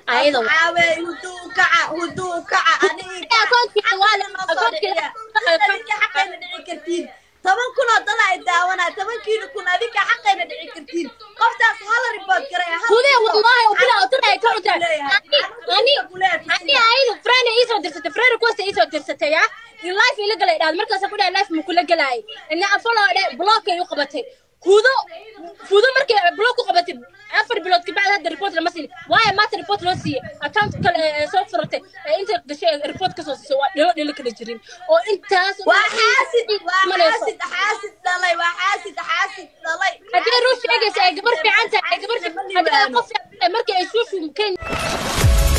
ayada caawe huduu kaca huduu kaca aniga akoonkiisa waa la adinka xaqayna dhici kartiin toban kun oo dala ay daawanaa tobankiina kun adinka xaqayna dhici kartiin qoftaas hala ribood garay hudee wallahi ubila utulay ka uta ani ani ayada friend iisoo dirsatay friend kuwasta iisoo dirsatay ya in life ila galay dhaad markaas ku dhahay life ma kula galaay ina afalo dhe block ay u qabatay hudo hudo markay block u qabatay afar bilood kabacdi hadda report lama siin waayo maanta report loo siiyey account kale ee soo furatay ee inta gashay report kasoo siisay waa dhilo dhilo kala jirin oo intaas waa xaasid waa xaasid xaasid dhalay waa xaasid xaasid dhalay haddii ruu sheegaysa ay gabar fiican tahay ay gabar haddii ay qof fiican tahay markii ay shuushu kenya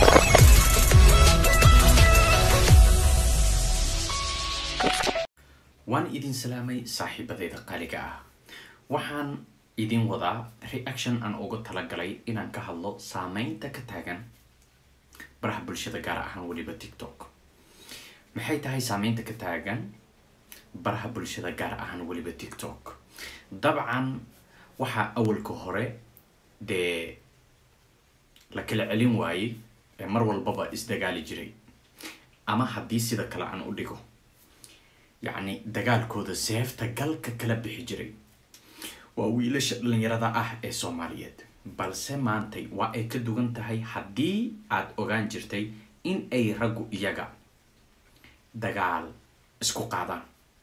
waan idin salaamay saaxiibadeyda qaaliga ah waxaan idin wadaa reaction aan uga talagalay inaan ka hadlo saameynta ka taagan baraha bulshada gaar ahaan weliba tiktok maxay tahay saameynta ka taagan baraha bulshada gaar ahaan weliba tiktok dabcan waxaa awalka hore dee la kala celin waayey ee mar walbaba isdagaali jiray ama haddii sida kale aan u dhigo yacni dagaalkooda seefta galka kala bixi jiray waa wiilasha dhalinyarada ah ee soomaaliyeed balse maantay waa ay ka duwan tahay haddii aad ogaan jirtay in ay raggu iyaga dagaal isku qaadaan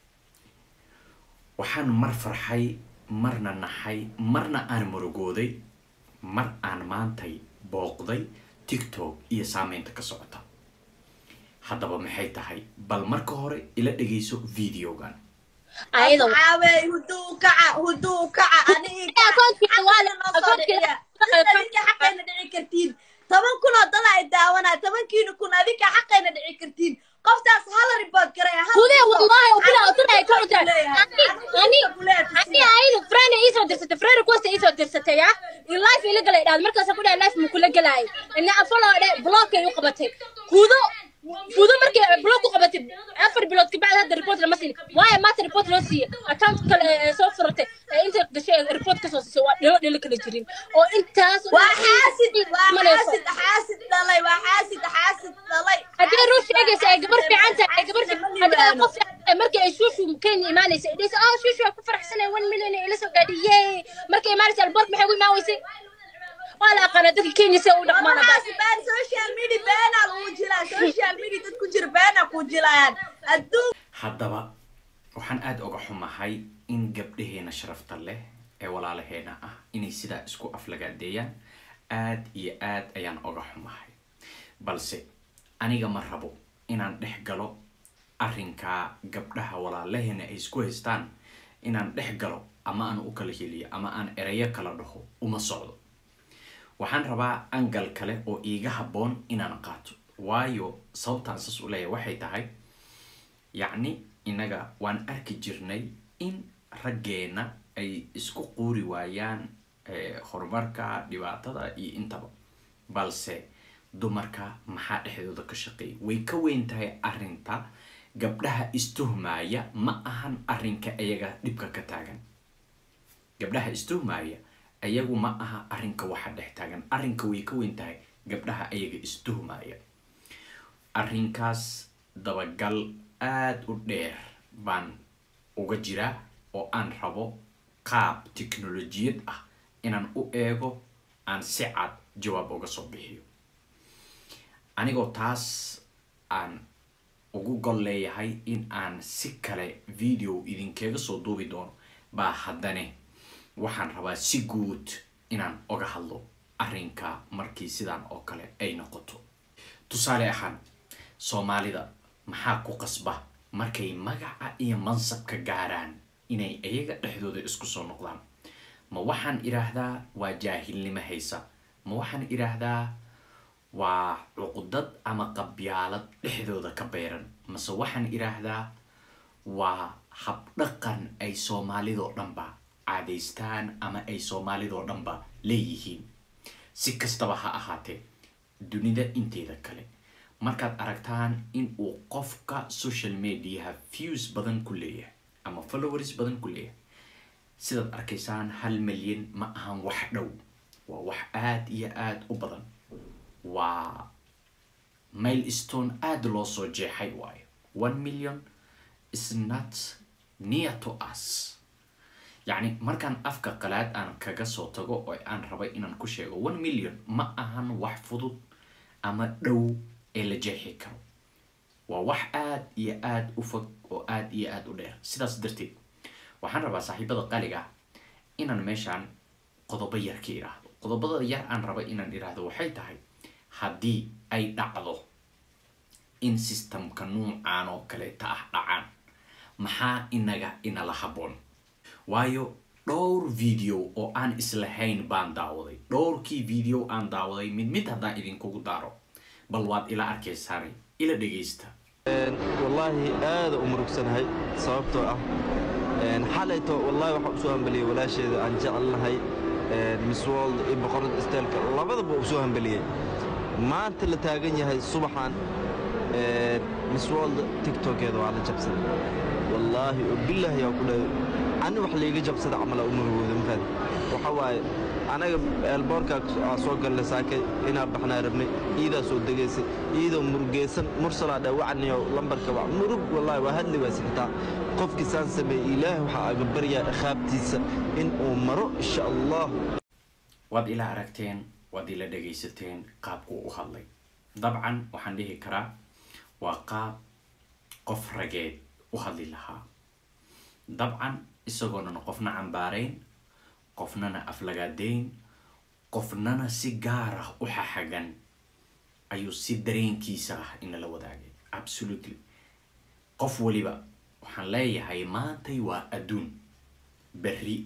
waxaan mar farxay marna naxay marna aan murugooday mar aan maantay booqday tiktok iyo saameynta ka socota haddaba maxay tahay bal marka hore ila dhegayso videogan ayada caawe huduu kaca huduu kaca aniga akoonkiisa waa la akoonkiisa adinka xaqayna dhici kartiin toban kun oo dala ay daawanaa tobankiina kun adinka xaqayna dhici kartiin qoftaas hala ribood garay hudee wallahi ubila utulay ka uta ani ani ayada friend iisoo dirsatay friend kuwasta iisoo dirsatay ya in life ila galay dhaad markaas ku dhahay life ma kula galaay ina afalo dhe block ay u qabatay hudo hudo markay block u qabatay afar bilood kabacdi hadda report lama siin waayo maanta report loo siiyey account kale ee soo furatay ee inta gashay report kasoo siisay waa dhilo dhilo kala jirin oo intaas waa xaasid waa xaasid xaasid dhalay waa xaasid xaasid dhalay haddii ruu sheegaysa ay gabar fiican tahay ay gabar haddii ay qof fiican tahay markii ay shuushu kenya imaanaysa ay dhahaysa ah shuushu waa ku faraxsanay one million ee ila soo gaadhiyey markay imaanaysa alboork maxay ugu imaan weysay waa la aqaana dadka kenya si ay u dhaqmaan hadda waxaas baan social media beenaa lagu jilaa social media dad ku jira beenaa ku jilayaan adduun haddaba waxaan aada uga xumahay in gabdhaheena sharafta leh ee walaalaheena ah inay sidaa isku aflagaadeeyaan aad iyo aad ayaan uga xumahay balse aniga ma rabo inaan dhex galo arrinkaa gabdhaha walaalaheena ay isku haystaan inaan dhex galo ama aan u kala heliyo ama aan erayo kala dhaho uma socdo waxaan rabaa angal kale oo iiga habboon inaan qaato waayo sababtaan saas u leeyahay waxay tahay yacni innaga waan arki jirnay in raggeena ay isku quuri waayaan horumarka dhibaatada iyo intaba balse dumarka maxaa dhexdooda ka shaqeeya way ka weyn tahay arrinta gabdhaha istuhmaaya ma ahan arrinka iyaga dhibka ka taagan gabdhaha istuhmaaya ayagu ma aha arrinka waxa dhex taagan arrinka way ka weyn tahay gabdhaha ayaga istuhmaaya arrinkaas dabagal aada u dheer baan uga jiraa oo aan rabo qaab tiknolojiyad ah inaan u eego aan si cad jawaab uga soo bixiyo anigoo taas aan ugu gol leeyahay in aan si kale video idinkaga soo duubi doono baa haddane waxaan rabaa si guud inaan oga hadlo arrinka markii sidaan oo kale ay noqoto tusaale ahaan soomaalida maxaa ku qasba markay magaca iyo mansabka gaaraan inay iyaga dhexdooda isku soo noqdaan ma waxaan idhaahdaa waa jaahilnimo haysa ma waxaan idhaahdaa waa cuqdad ama qabyaalad dhexdooda ka beeran mase waxaan idhaahdaa waa habdhaqan ay soomaalidoo dhanba caadaystaan ama ay soomaalidoo dhanba leeyihiin si kastaba ha ahaatee dunida inteeda kale markaad aragtaan in uu qofka social mediaha views badan ku leeyahay ama followers badan ku leeyahay sidaad arkaysaan hal milyan ma ahan wax dhow waa wax aada iyo aada u badan waa milestone aada loo soo jeexay waayo one million is not near to us yacni markaan afka qalaad aan kaga soo tago oo aan rabay inaan ku sheego one million ma ahan wax fudud ama dhow ee la jeexi karo waa wax aada iyo aada u fog oo aada iyo aada u dheer sidaas darteed waxaan rabaa saaxiibada qaliga ah inaan meeshaan qodobo yar ka idhaahdo qodobada yar aan raba inaan idhaahdo waxay tahay haddii ay dhacdo in systemka nuucan oo kaleeta ah dhacaan maxaa inaga inala habboon waayo dhowr video oo aan islahayn baan daawaday dhowrkii video aan daawaday mid mid haddaan idinkugu daaro bal waad ila arkaysaanay ila dhegaysta wallaahi aada u murugsanahay sababtoo ah xalayto wallaahi waxaan usoo hambaliyey walaasheeda aan jecelnahay miss world iyo boqorada isteelka labadaba usoo hambaliyey maanta la taagan yahay subaxan miss world tiktokeeda waa la jabsaday wallaahi oo bilaahi yaa ku dhahay ani wax layga jabsada camala u murugooda mafaad waxa waaye anaga eelboorkaa aa soo galle saake inaa baxnaa rabnay iidaa soo degaysay iidoo murugeysan mursalaa dha wacniyo lambarka waa murug wallaahi waa hadli waayse xitaa qofkii saan sameeyey ilaahay waxaa aga baryaa ikhaabtiisa in uu maro insha allah waad ila aragteen waad ila dhagaysateen qaabkuu u hadlay dabcan waxaan dhihi karaa waa qaab qof rageed u hadli lahaa dabcan isagoonan qofna cambaarayn qofnana aflagaadayn qofnana si gaar ah u xaxagan ayuu si dareenkiisa ah inala wadaagay absolutely qof waliba waxaan leeyahay maantay waa adduun berri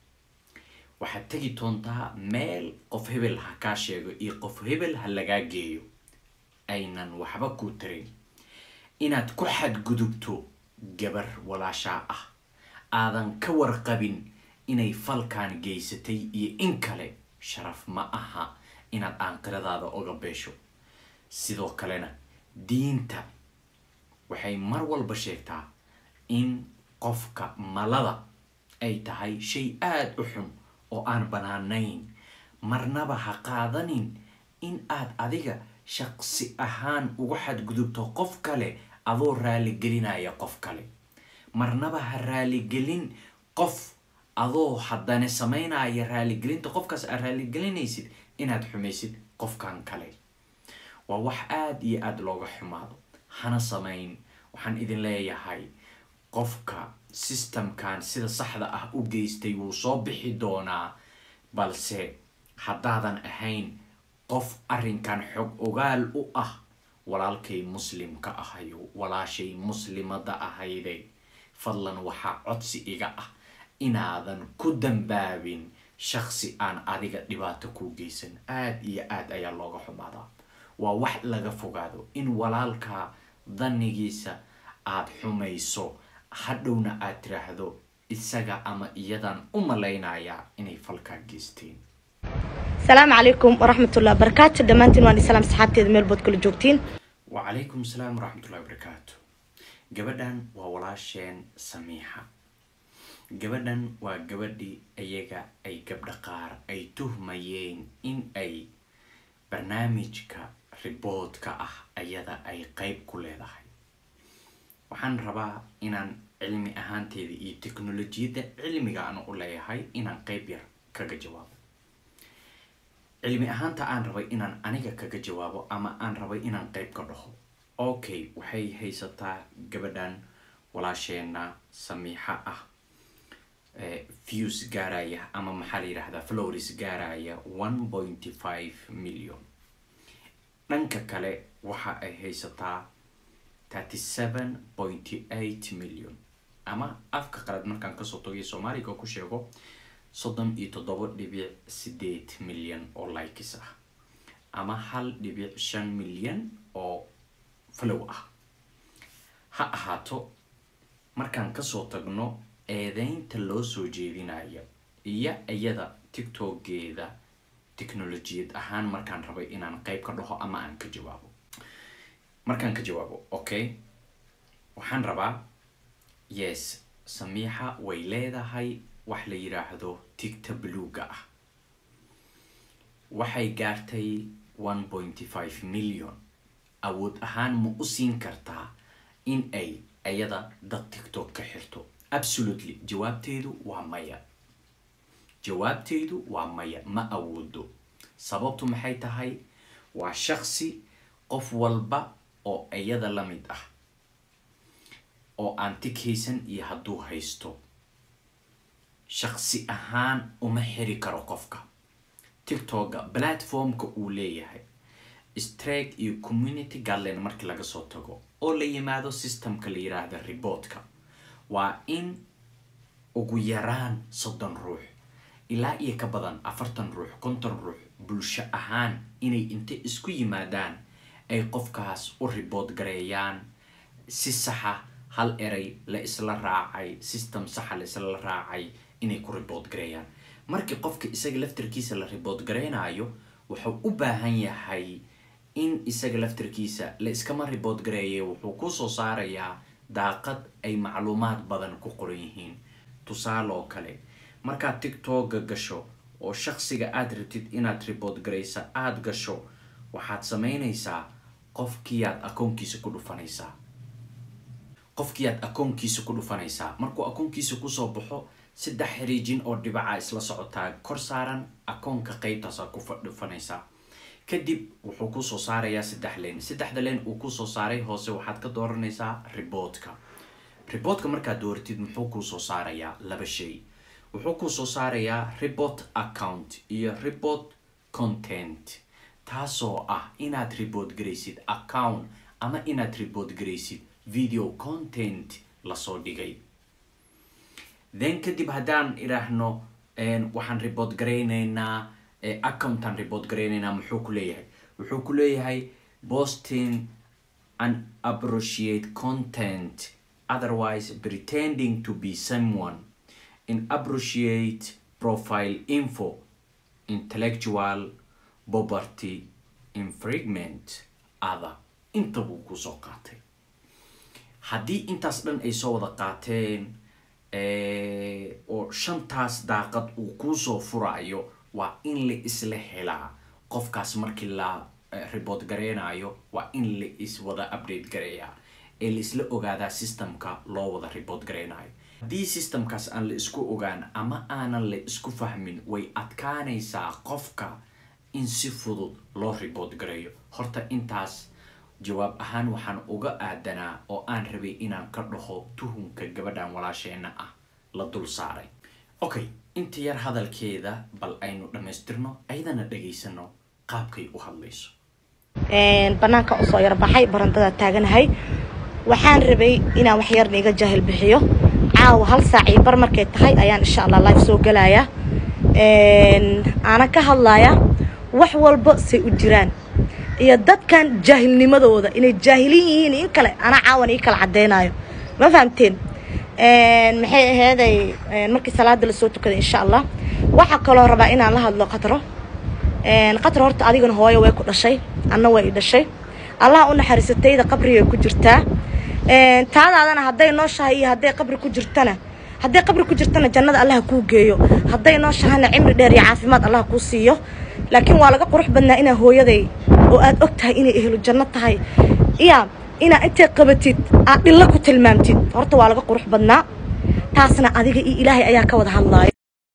waxaad tegi doontaa meel qof hebel ha kaa sheego iyo qof hebel ha lagaa geeyo aynan waxba ku tarin inaad ku xadgudubto gabar walaashaa ah aadan ka warqabin inay falkan geysatay iyo in kale sharaf ma aha inaad aanqiradaada oga beesho sidoo kalena diinta waxay mar walba sheegtaa in qofka malada ay tahay shay aada u xun oo aan banaanayn marnaba ha qaadanin in aad adiga shaqsi ahaan uga xadgudubto qof kale adoo raaligelinaya qof kale marnaba ha raaligelin qof adoo haddana samaynaya raaligelinta qofkaas aad raaligelinaysid inaad xumaysid qofkan kale waa wax aada iyo aada looga xumaado hana samayn waxaan idin leeyahay qofka systemkan sida saxda ah u geystay wuu soo bixi doonaa balse haddaadan ahayn qof arrinkan xog ogaal u ah walaalkay muslimka ahayo walaashay muslimada ahayde fadlan waxaa codsi iga ah inaadan ku dambaabin shaqsi aan adiga dhibaato kuu geysan aada iyo aada ayaa looga xumaadaa waa wax laga fogaado in walaalkaa danigiisa aada xumayso hadhowna aad tiraahdo isaga ama iyadan u malaynayaa inay falkaa geysteen السلام عليكم ورحمة الله وبركاته دمانتين واني سلام صحابتي ميل بود كل جوجتين wacalaykum asalaam waraxmatullahi wabarakaatu gabadhan waa walaasheen samiixa gabadhan waa gabadhii iyaga ay gabdha qaar ay tuhmayeen in ay barnaamijka riboodka ah ayada ay qeyb ku leedahay waxaan rabaa inaan cilmi ahaanteeda iyo teknolojiyadda cilmiga aan u leeyahay inaan qeyb yar kaga jawaabo cilmi ahaanta aan rabay inaan aniga kaga jawaabo ama aan rabay inaan qeyb ka dhaho okay waxay haysataa gabadhan walaasheena samiixa ah views gaaraya ama maxaa la yidhahdaa flowris gaaraya one pointy five million dhanka kale waxa ay haysataa thirty seven pointy eight million ama afka qalad markaan kasoo tagay soomaaliga ku sheego soddon iyo toddoba dhibic sideed milyan oo likes ah ama hal dhibic shan milyan oo flow ah ha ahaato markaan kasoo tagno eedeynta loo soo jeedinaya iyo iyada tiktokeeda technolojiyad ahaan markaan rabay inaan qeyb ka dhaho ama aan ka jawaabo markaan ka jawaabo okay waxaan rabaa yes samiixa way leedahay wax la yiraahdo tigta bluga ah waxay gaartay one pointy five million awood ahaan ma u siin kartaa in ay ayada dad tiktok ka xirto absolutely jawaabteedu waa maya jawaabteedu waa maya ma awoodo sababtu maxay tahay waa shaksi qof walba oo iyada la mid ah oo aan tig haysan iyo hadduu haysto shaksi ahaan uma xiri karo qofka tiktoka platformka uu leeyahay strake iyo community guideline markii laga soo tago oo la yimaado systemka la yiraahda reportka waa in ugu yaraan soddon ruux ilaa iyo ka badan afartan ruux konton ruux bulsho ahaan inay inta isku yimaadaan ay qofkaas u report gareeyaan si saxa hal eray la isla raacay system saxa la isla raacay inay ku report gareeyaan markii qofka isaga laftarkiisa la report gareynayo wuxuu u baahan yahay in isaga laftarkiisa la iskama report gareeye wuxuu kusoo saarayaa daaqad ay macluumaad badan ku qoran yihiin tusaale oo kale markaad tiktoka gasho oo shaksiga aada rabtid inaad report garaysa aada gasho waxaad sameynaysaa qofkiiaad akoonkiisa ku dhufanaysaa qofkiiaad akoonkiisa ku dhufanaysaa markuu akoonkiisa kusoo baxo saddex xiriijin oo dhibaca isla socotaa kor saaran akoonka qeybtaasa ku dhufanaysaa kadib wuxuu kusoo saarayaa saddex len saddexda len uu kusoo saaray hoose waxaad ka dooranaysaa reportka reportka markaad dooratid muxuu kuusoo saarayaa laba shay wuxuu kusoo saarayaa report account iyo report content taasoo ah inaad report garaysid account ama inaad report garaysid video content lasoo dhigay then kadib haddaan idhaahno waxaan report garaynaynaa accountaan report garaynaynaa muxuu ku leeyahay wuxuu ku leeyahay posting an appreciate content otherwise pretending to be someone in appreciate profile info intellectual property infringement other inta buu kusoo qaatay haddii intaas dhan ay soo wada qaateen oo shantaas daaqad uu kuusoo furayo waa in la isla helaa qofkaas markii la report gareynayo waa in la iswada update gareeyaa ee la isla ogaadaa systemka loo wada report gareynayo haddii systemkaas aan la isku ogaan ama aanan la isku fahmin way adkaanaysaa qofka in si fudud loo report gareeyo horta intaas jawaab ahaan waxaan uga aadanaa oo aan rabay inaan ka dhaho tuhunka gabadhan walaasheena ah la dul saaray okay inta yar hadalkeeda bal aynu dhammaystirno ayadana dhageysano qaabkay u hadlayso banaanka usoo yarbaxay barandada taaganahay waxaan rabay inaan wax yarna iga jaahil bixiyo caawa hal saac iyo bar markay tahay ayaan insha allah live soo gelayaa aanan ka hadlayaa wax walba say u jiraan iyo dadkan jaahilnimadooda inay jaahilin yihiin in kale anaa caawan ii kala caddeynayo ma fahamteen maxay aheeday markii salaada lasoo tukaday insha allah waxaa kaloo rabaa inaan la hadlo qatro qatro horta adigana hooyo way ku dhashay anna way i dhashay allaha u naxariisatayda qabrigay ku jirtaa taadaadana hadday nooshahay iyo hadday qabri ku jirtana hadday qabri ku jirtana jannada allaha kuu geeyo hadday nooshahayna cimri dheer iyo caafimaad allaha kuu siiyo laakiin waa laga qurux badnaa inaa hooyaday oo aad og tahay inay ehlu janno tahay iya inaa intay qabatid aad dhilla ku tilmaamtid horta waa laga qurux badnaa taasna adiga iyo ilaahay ayaa ka wada hadlaaya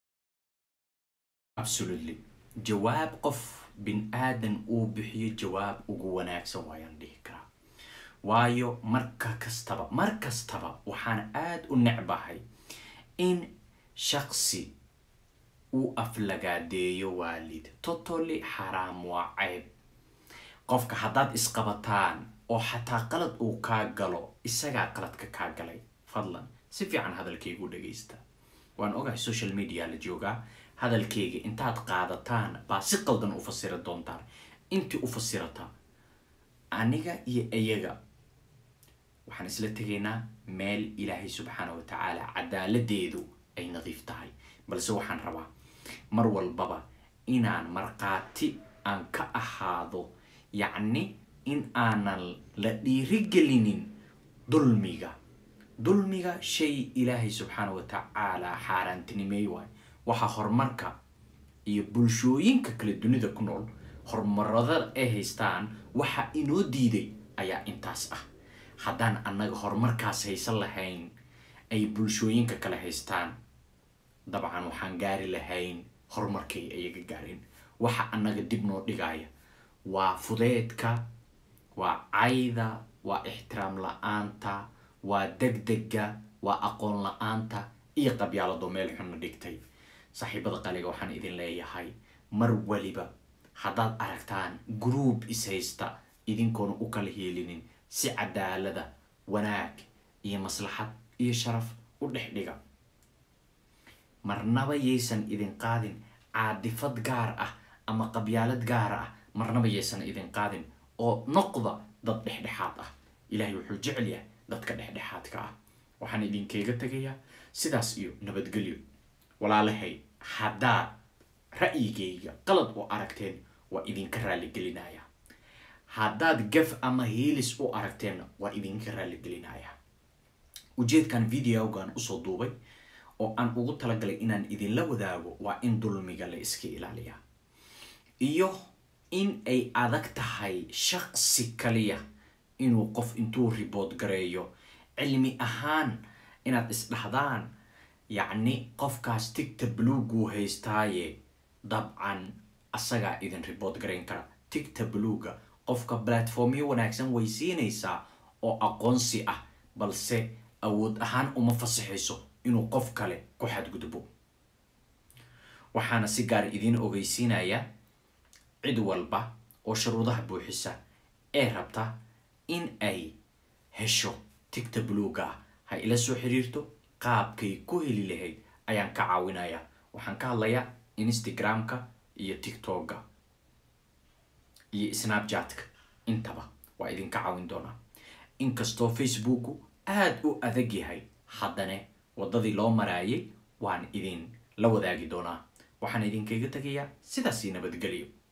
absolutely jawaab qof bin aadan uu bixiyo jawaab ugu wanaagsan waayaan dhihi karaa waayo marka kastaba mar kastaba waxaan aada u necbahay in shaksi uu aflagaadeeyo waalid totally xaraam waa ceyb qofka haddaad isqabataan oo xataa qalad uu kaa galo isagaa qaladka kaa galay fadlan si fiican hadalkaygu dhagaysta waan ogahay social media la joogaa hadalkayga intaad qaadataan baa si qaldan u fasira doontaan intii u fasirata aniga iyo iyaga waxaan isla tegaynaa meel ilaahay subxaana wa tacaala cadaaladeedu ay nadiif tahay balse waxaan rabaa mar walbaba inaan markhaati aan ka ahaado yacni in aanan la dhiirigelinin dulmiga dulmiga shay ilaahay subxaana wa tacaala xaaraantinimeey waay waxaa horumarka iyo bulshooyinka kale dunida ku nool horumarada ay haystaan waxa inoo diiday ayaa intaas ah haddaan annaga horumarkaas haysan lahayn ay bulshooyinka kale haystaan dabcan waxaan gaari lahayn horumarkay ayaga gaareen waxa annaga dib noo dhigaya waa fudeedka waa cayda waa ixtiraam la-aanta waa degdega waa aqoon la-aanta iyo qabyaalado meel xunna dhigtay saaxiibada qaliga waxaan idin leeyahay mar waliba haddaad aragtaan groub is haysta idinkoona u kala heelinin si cadaalada wanaag iyo maslaxad iyo sharaf u dhex dhiga marnaba yaysan idin qaadin caadifad gaar ah ama qabyaalad gaar ah marnaba yaysan idin qaadin oo noqda dad dhexdhexaad ah ilaahay wuxuu jecel yahay dadka dhexdhexaadka ah waxaan idinkeega tegayaa sidaas iyo nabadgelyo walaalahay haddaad ra'yigayga qalad u aragteen waa idinka raaligelinaya haddaad gaf ama hiilis u aragteenna waa idinka raaligelinaya ujeedkan videogan usoo duubay oo aan ugu talagalay inaan idinla wadaago waa in dulmiga la iska ilaaliyaa iyo in ay adag tahay shaqsi kaliya inuu qof intuu ribood gareeyo cilmi ahaan inaad isdhahdaan yacni qofkaas tigta bluuguu haystaaye dabcan asagaa idin ribood garayn kara tigta bluuga qofka platformyo wanaagsan way siinaysaa oo aqoonsi ah balse awood ahaan uma fasaxayso inuu qof kale ku xadgudbo waxaana si gaar idiin ogeysiinaya cid walba oo shuruudaha buuxisa ee rabta in ay hesho tigta bluuga ah ha ila soo xiriirto qaabkay ku heli lahayd ayaan ka caawinaya waxaan ka hadlayaa instagramka iyo tiktoka iyo snapchatka intaba waa idinka caawin doonaa inkastoo facebooku aada u adag yahay haddana waddadii loo maraayay waan idin la wadaagi doonaa waxaan idinkaga tegayaa sidaasii nabadgelyo